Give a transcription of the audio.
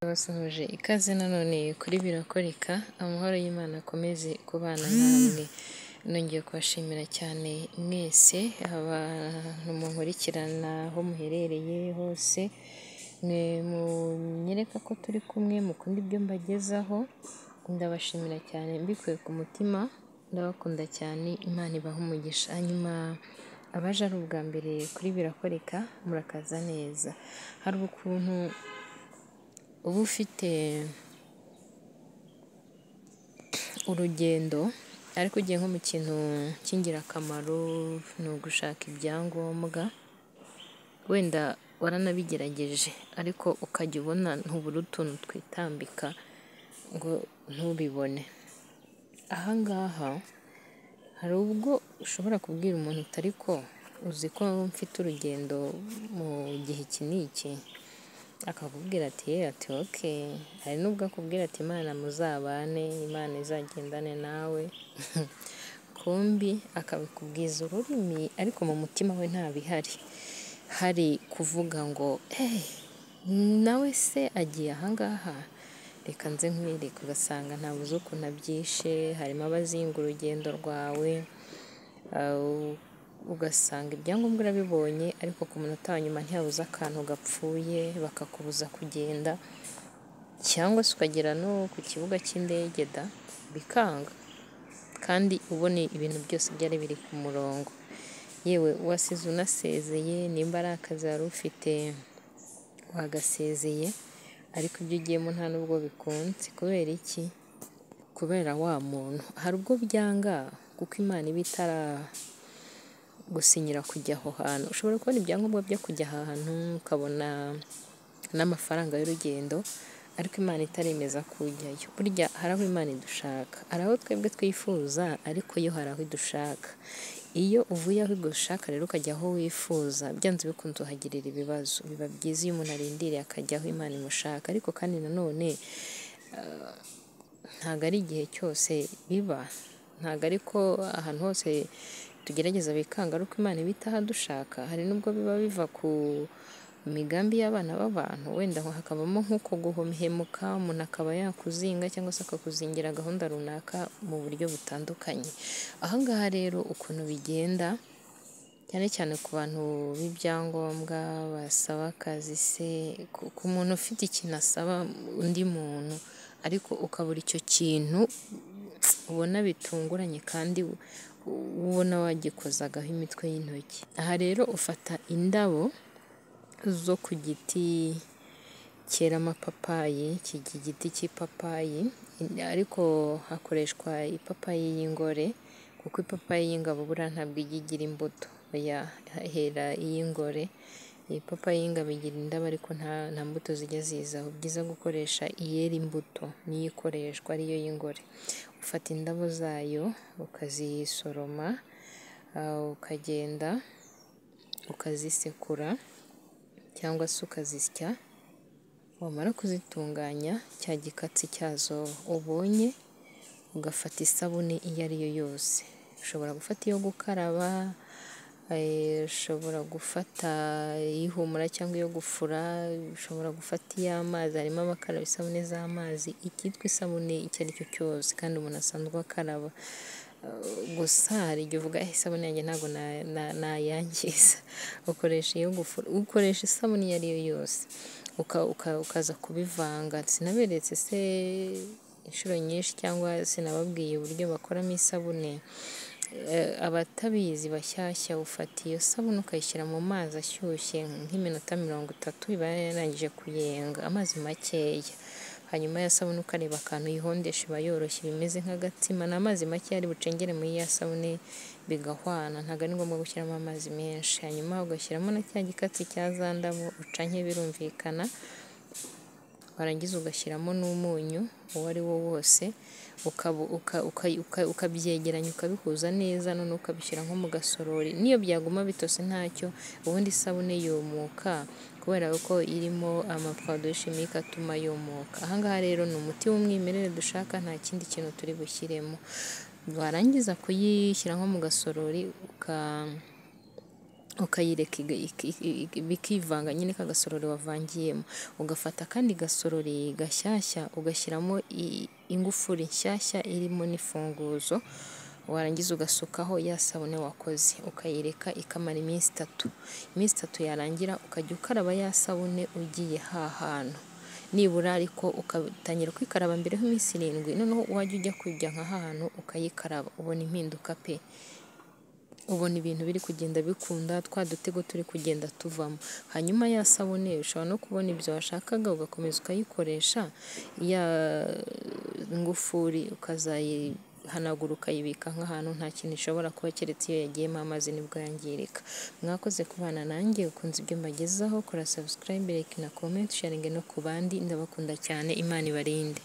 Basohoje ikaze none kuri birakoreka, amahoro y'Imana akomeze kubana namwe. Nongeye kubashimira cyane mwese, abantu munkurikiranaho muherereye hose, mwe munyereka ko turi kumwe, mukunda ibyo mbagezaho, ndabashimira cyane mbikuye ku mutima, ndabakunda cyane, Imana ibahe umugisha. Hanyuma abaje ari ubwa mbere kuri birakoreka, murakaza neza. Hari ukuntu uba ufite urugendo ariko ugiye nko mu kintu cy'ingirakamaro, ni ugushaka ibyangombwa, wenda waranabigerageje ariko ukajya ubona ntubura utuntu twitambika ngo ntubibone. Aha ngaha hari ubwo ushobora kubwira umuntu uti ariko uzi ko mfite urugendo mu gihe iki n'iki, akakubwira ati yeee ati oke, hari n'ubwo akubwira ati Imana muzabane, Imana izagendane nawe, kumbi akabikubwiza ururimi ariko mu mutima we ntabihari, hari kuvuga ngo eee nawe se agiye aha ngaha, reka nze nkwereke, ugasanga ntabuze ukuntu abyishe, harimo abazinga urugendo rwawe, ugasanga ibyangombwa urabibonye ariko ku munota wa nyuma ntihabuze akantu gapfuye bakakubuza kugenda cyangwa se ukagera no ku kibuga cy'indege da, bikanga kandi ubona ibintu byose byari biri ku murongo, yewe wasize unasezeye, nimba ari akazi wari ufite wagasezeye ariko ibyo ugiyemo nta n'ubwo bikunze, kubera iki? Kubera wa muntu, hari ubwo byanga kuko Imana iba itaragusinyira kujya aho hantu, ushobora kubona ibyangombwa byo kujya aha hantu, ukabona n'amafaranga y'urugendo ariko Imana itaremeza ko ujyayo, burya hari aho Imana idushaka, hari aho twebwe twifuza ariko yo hari aho idushaka, iyo uvuye aho igushaka rero ukajya aho wifuza, byanze bikunze uhagirira ibibazo, biba byiza iyo umuntu arindiriye akajya aho Imana imushaka ariko kandi nanone ntabwo ari igihe cyose biba, ntabwo ari ko ahantu hose tugerageza bikanga ari uko Imana iba itahadushaka, hari n'ubwo biba biva ku migambi y'abana b'abantu, wenda hakabamo nk'uko guhemuka, umuntu akaba yakuzinga cyangwa se akakuzingira gahunda runaka mu buryo butandukanye, aha ngaha rero ukuntu bigenda cyane cyane ku bantu b'ibyangombwa basaba akazi se, ku muntu ufite ikintu asaba undi muntu ariko ukabura icyo kintu ubona bitunguranye kandi ubona wagikozagaho imitwe y'intoki, aha rero ufata indabo zo ku giti cyera amapapayi, iki giti cy'ipapayi ariko hakoreshwa ipapayi y'ingore kuko ipapayi y'ingabo buriya ntabwo ijya igira imbuto, oya hera iy'ingore, ipapayi y'ingabo igira indabo ariko nta mbuto zijya zizaho, byiza gukoresha iyera imbuto niyo ikoreshwa ariyo y'ingore, ufata indabo zayo ukazisoroma, ukagenda ukazisekura cyangwa se ukazisya, wamara kuzitunganya cya gikatsi cyazo ubonye ugafata isabune iyo ari yo yose, ushobora gufata iyo gukaraba, ushobora gufata ihumura cyangwa iyo gufura, ushobora gufata iy'amazi, harimo abakaraba isabune z'amazi, icyitwa isabune icyo ari cyo cyose kandi umuntu asanzwe akaraba, gusa hari igihe uvuga isabune yanjye ntabwo nayangiza, ukoresha iyo gufura, ukoresha isabune iyo ari yo yose, ukaza kubivanga, sinaberetse se inshuro nyinshi cyangwa sinababwiye uburyo bakoramo isabune, abatabizi bashyashya ufata iyo sabune ukayishyira mu mazi ashyushye nk'iminota mirongo itatu iba yarangije kuyenga, amazi makeya, hanyuma ya sabune ukareba akantu uyihondesha iba yoroshye bimeze nk'agatsima, ni amazi makeya ari bucengere muri ya sabune bigahwana, ntabwo ari ngombwa gushyiramo amazi menshi, hanyuma ugashyiramo na cya gikatsi cya za ndabo uca nke birumvikana, warangiza ugashyiramo n'umunyu uwo ari wo wose, ukabyegeranya ukabihuza neza noneho ukabishyira nko mu gasorori, n'iyo byaguma bitose ntacyo, ubundi isabune yumuka kubera ko irimo amaproduwi shimike atuma yumuka, aha ngaha rero ni umuti w'umwimerere dushaka nta kindi kintu turi bushyiremo, warangiza kuyishyira nko mu gasorori uka ukayireka iga- i- i- bikivanga nyine ka gasorori wavangiyemo ugafata akandi gasorori gashyashya ugashyiramo i- ingufuri nshyashya irimo n'imfunguzo warangiza ugasukaho ya sabune wakoze ukayireka ikamara iminsi itatu iminsi itatu yarangira ukajya ukaraba ya sabune ugiye hahana nibura ariko ugatangira kwikaraba mbere y'iminsi irindwi noneho wajya ujya kujya nka hantu ukayikaraba ubona impinduka pe ubona ibintu biri kugenda bikunda twa dutego turi kugenda tuvamo hanyuma ya sabune ushobora no kubona ibyo washakaga ugakomeza ukayikoresha ya ngufuri ukazayihanagura ukayibika nk'ahantu nta kintu ishobora kuba keretse iyo yagiyemo amazi nibwo yangirika mwakoze kubana nanjye ukunze ibyo mbagezaho kora subscribe like na comment sharing no ku bandi ndabakunda cyane imana ibarinde